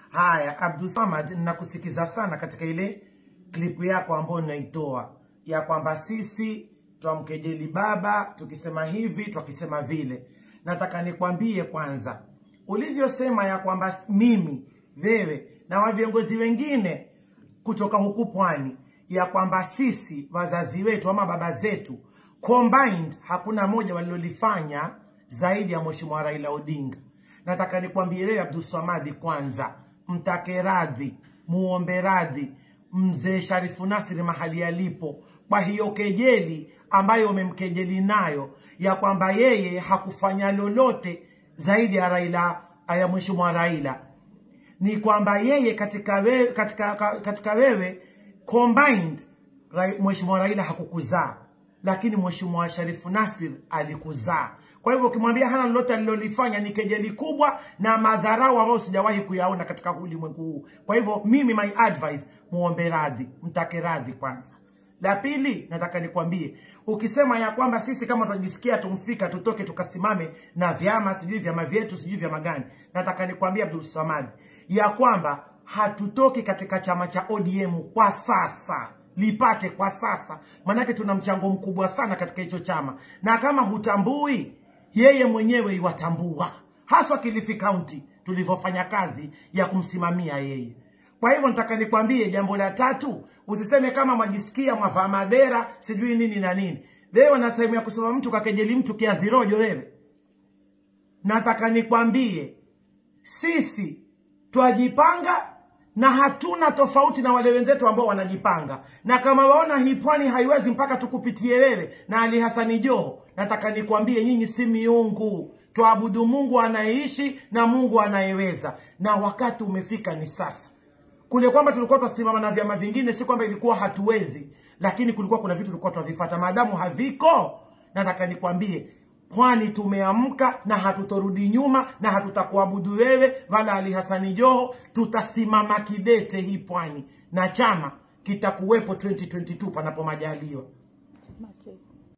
Haya, Abdulsamad, ninakusikiza sana katika ile klipu yako ambayo unaitoa ya kwamba sisi twamkejeli baba tukisema hivi twakisema vile. Nataka nikwambie kwanza, ulivyosema ya kwamba mimi, wewe na wa viongozi wengine kutoka huku pwani, ya kwamba sisi wazazi wetu ama baba zetu combined, hakuna moja walilolifanya zaidi ya Mheshimiwa Raila Odinga. Nataka nikwambie wewe Abdulsamadi, kwanza mtake radhi, muombe radhi mzee Sharifu Nasri mahali alipo kwa hiyo kejeli ambayo umemkejeli nayo ya kwamba yeye hakufanya lolote zaidi ya Raila ya Mheshimiwa Raila. Ni kwamba yeye katika wewe, katika, katika wewe combined Mheshimiwa Raila hakukuzaa lakini Mheshimiwa Sharifu Nasir alikuzaa. Kwa hivyo ukimwambia hana lolote alilolifanya ni kejeli kubwa na madharau ambayo sijawahi kuyaona katika ulimwengu huu. Kwa hivyo mimi, my advice, muombe radhi, mtake radhi kwanza. La pili, nataka nikwambie, ukisema ya kwamba sisi kama tunajisikia tumfika tutoke tukasimame na vyama sijui vyama vyetu sijui vyama gani, nataka nikwambie Abdul Samad ya kwamba hatutoki katika chama cha ODM kwa sasa lipate kwa sasa, manake tuna mchango mkubwa sana katika hicho chama, na kama hutambui, yeye mwenyewe iwatambua, haswa Kilifi County tulivyofanya kazi ya kumsimamia yeye. Kwa hivyo nataka nikwambie jambo la tatu, usiseme kama mwajisikia mwavaa madera sijui nini na nini. Wewe na sehemu ya kusema mtu kakejeli mtu kiazi rojo wewe. Nataka nikwambie sisi twajipanga na hatuna tofauti na wale wenzetu ambao wanajipanga, na kama waona hii pwani haiwezi mpaka tukupitie wewe na Ali Hasani Joho, nataka nikwambie nyinyi si miungu, twaabudu Mungu anayeishi na Mungu anayeweza, na wakati umefika ni sasa. Kule kwamba tulikuwa twasimama na vyama vingine, si kwamba ilikuwa hatuwezi, lakini kulikuwa kuna vitu tulikuwa twavifuata. Maadamu haviko, nataka nikwambie pwani tumeamka na hatutorudi nyuma na hatutakuabudu wewe wala Ali Hasani Joho. Tutasimama kidete hii pwani na chama kitakuwepo 2022 panapo majaliwa. Mache.